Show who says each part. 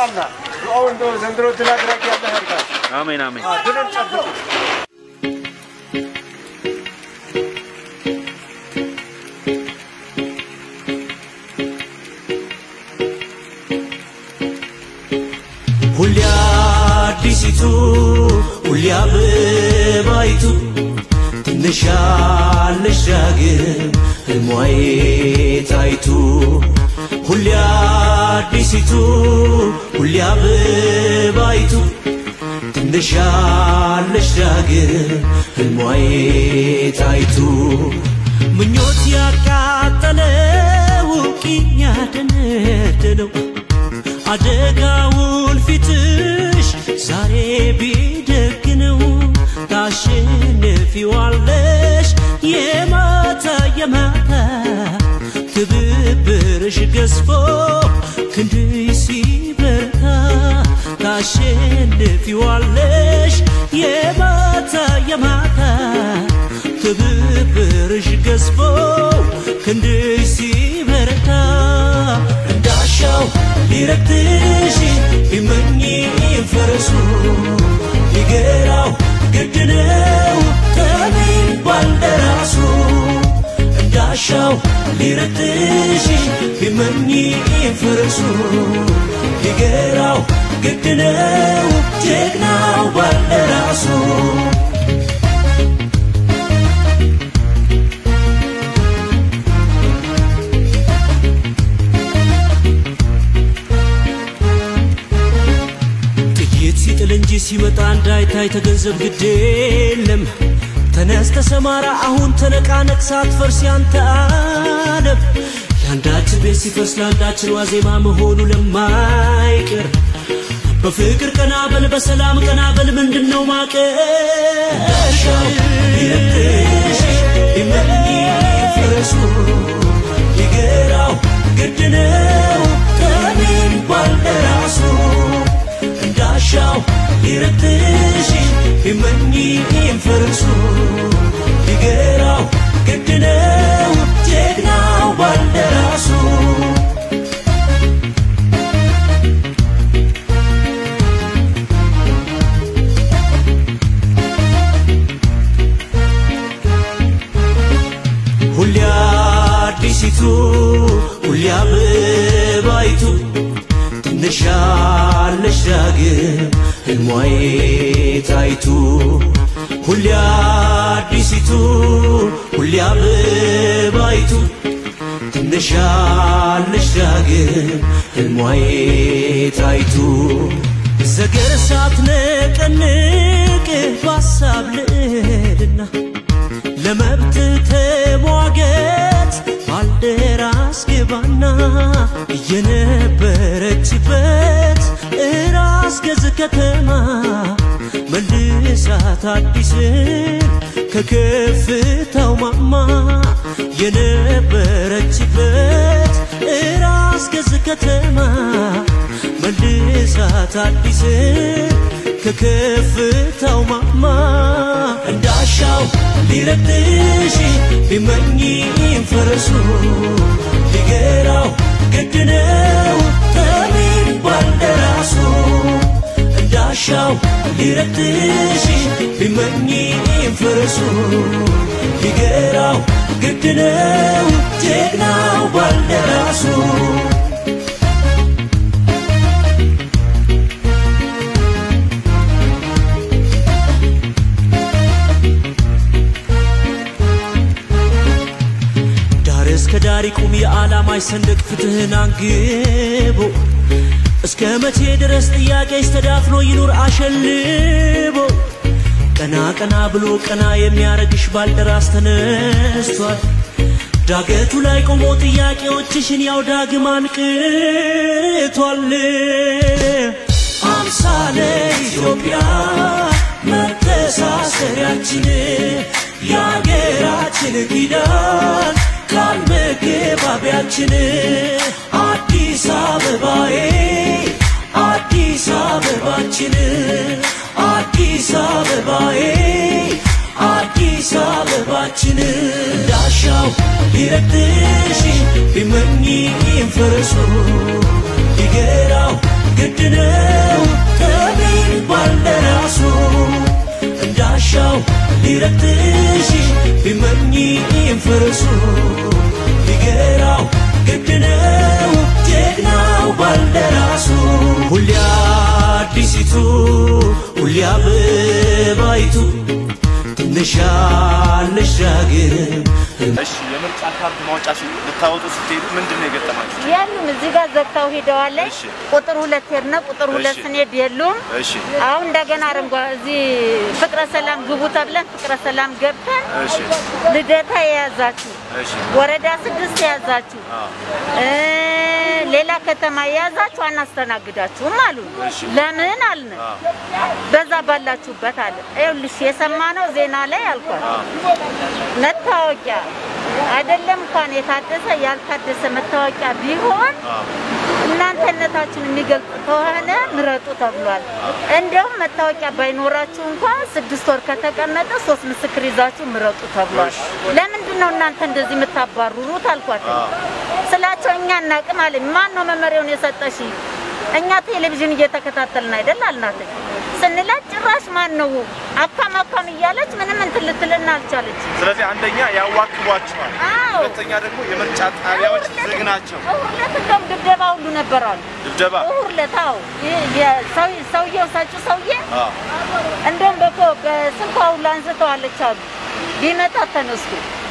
Speaker 1: ኢንሻአላህ ዱዓው እንደው ዘንድሮ ድል አድራጊ ያለ ያድርጋል።
Speaker 2: አሜን አሜን።
Speaker 1: አዎ፣ ድልን ጨብጡ።
Speaker 3: ሁሌ አዲሲቱ ሁሌ አበባይቱ ትንሽ ያለሽ ዳግም ህልሟዬ ታይቱ ሁሌ አዲሲቱ ሁሌ አበባይቱ ትንሽ ያለሽ ዳግም ህልሟዬ ታይቱ ምኞት ያቃጠለው ቂም ያደነደነው አደጋውን ፊትሽ ዛሬ ቢደግነው ታሸንፊዋለሽ የማታ የማታ ትብብርሽ ገዝፎ ክንድሽ ሲበረታ ታሸንፊዋለሽ የማታ የማታ ትብብርሽ ገዝፎ ክንድሽ ሲበረታ እንዳሻው ሊረግጥሽ ቢመኝ ፈረሱ ሊገራው ግድ ነው ጠቢብ ባልደራሱ እንዳሻው ሊረግጥሽ ቢመኝ ፈረሱ ሊገራው ግድ ነው ጀግናው ባልደራሱ ጥይት ሲጥል እንጂ ሲመጣ እንዳይታይ ተገንዘብ ግድ የለም ተነስ ተሰማራ አሁን ተነቃነቅ ሳትፈርስ ያንተ ዓለም የአንዳችን ቤት ሲፈርስ ለአንዳችን ዋዜማ መሆኑ ለማይቀር በፍቅር ቀና በል በሰላም ቀና በል ምንድን ነው ማቀሻው ይረትሽ ይመኝ ፈረሱ ይገራው ግድ ነው ጠቢብ ባልደራሱ እንዳሻው ሊረትሽ ቢመኝ ፈርሱ ሊገራው ግድ ነው ጀግናው ባልደራሱ ሁሌ አዲሲቱ ሁሌ አበባይቱ ትንሽ ያለሽ ዳግም ህልሟዬ ታይቱ ሁሌ አዲሲቱ ሁሌ አበባይቱ ትንሽ ያለሽ ዳግም ህልሟዬ ታይቱ ዘገር ሳትነቀንቅ በሀሳብ ልዕልና ለመብት ተሟገት ባልደራስ ግባና እየነበረችበት እራስ ገዝ ከተማ መልሳት አዲስን ከከፍታው ማማ የነበረችበት እራስ ገዝ ከተማ መልሳት አዲስን ከከፍታው ማማ እንዳሻው ሊረግጥሽ ቢመኝ ፈረሱ ሊገራው ግድ ነው ጠቢብ ባልደራሱ እንዳሻው ሊረግጥሽ ቢመኝ ፈረሱ ሊገራው ግድ ነው ጀግናው ባልደራሱ ዳር እስከ ዳር ይቁም የዓላማሽ ሰንደቅ ፍትህን አንግቦ እስከ መቼ ድረስ ጥያቄሽ ተዳፍኖ ይኑር አሸልቦ ቀና ቀና ብሎ ቀና የሚያረግሽ ባልደራስ ተነስቷል ዳገቱ ላይ ቆሞ ጥያቄዎችሽን ያው ዳግም አንቅቷል አምሳለ ኢትዮጵያ መተሳሰሪያችን የአገራችን ኪዳን ቃል መገባቢያችን አዲስ አበባዬ አዲስ አበባችን አዲስ አበባዬ አዲስ አበባችን እንዳሻው ሊረግጥሽ ቢመኝ ፈረሱ ሊገራው ግድ ነው ጠቢብ ባልደራሱ እንዳሻው ሊረትሽ ቢመኝም ፈረሱ ሊገራው ግድ ነው ጀግናው ባልደራሱ ሁሌ አዲሲቱ ሁሌ አበባይቱ ትንሻለሽ ዳግም
Speaker 2: እሺ የምርጫ ካርድ ማውጫ ሲ- ልታወጡ ስትሄዱ ምንድን ነው የገጠማችሁ?
Speaker 4: የሉም እዚህ ጋር ዘግተው ሄደዋለች።
Speaker 2: እሺ።
Speaker 4: ቁጥር ሁለት ሄድን፣ ቁጥር ሁለት
Speaker 2: እሺ።
Speaker 4: ስንሄድ የሉም።
Speaker 2: እሺ
Speaker 4: አሁን እንደገና አረንጓ እዚህ ፍቅረ ሰላም ግቡ ተብለን ፍቅረ ሰላም ገብተን
Speaker 2: እሺ
Speaker 4: ልደታ የያዛችሁ
Speaker 2: እሺ
Speaker 4: ወረዳ ስድስት የያዛችሁ
Speaker 2: አዎ
Speaker 4: እ ሌላ ከተማ የያዛችሁ አናስተናግዳችሁም አሉ።
Speaker 2: እሺ።
Speaker 4: ለምን አልን?
Speaker 2: አዎ
Speaker 4: በዛ ባላችሁበት አለ። ይኸውልሽ የሰማነው ዜና ላይ አልኳት መታወቂያ አይደለም እንኳን የታደሰ ያልታደሰ መታወቂያ ቢሆን
Speaker 2: አዎ
Speaker 4: እናንተነታችሁን የሚገልጽ ከሆነ ምረጡ ተብሏል። እንደውም መታወቂያ ባይኖራችሁ እንኳን ስድስት ወር ከተቀመጠ ሶስት ምስክር ይዛችሁ ምረጡ ተብሏል። ለምንድን ነው እናንተ እንደዚህ የምታባርሩት አልኳት። ስላቸው እኛ እናቅም አለ። ማን ነው መመሪያውን የሰጠሽ? እኛ ቴሌቪዥን እየተከታተልን አይደል አልናት። ስንላት ጭራሽ ማን ነው አካም አካም እያለች ምንም እንትን ልትልን አልቻለች።
Speaker 2: ስለዚህ አንደኛ ያዋክቧችኋል፣
Speaker 4: አዎ
Speaker 2: ሁለተኛ ደግሞ የምርጫ ጣቢያዎች ዝግ ናቸው።
Speaker 4: እሑድ ዕለት እንደውም ድብደባ ሁሉ ነበር አሉ።
Speaker 2: ድብደባ
Speaker 4: እሑድ ዕለት አዎ ይህ የሰው- ሰውየው ሰጪው ሰውዬ
Speaker 2: አዎ
Speaker 4: እንደውም በኮ በስልኳ ሁሉ አንስተዋለች አሉ ቢመጣ ተነስቶ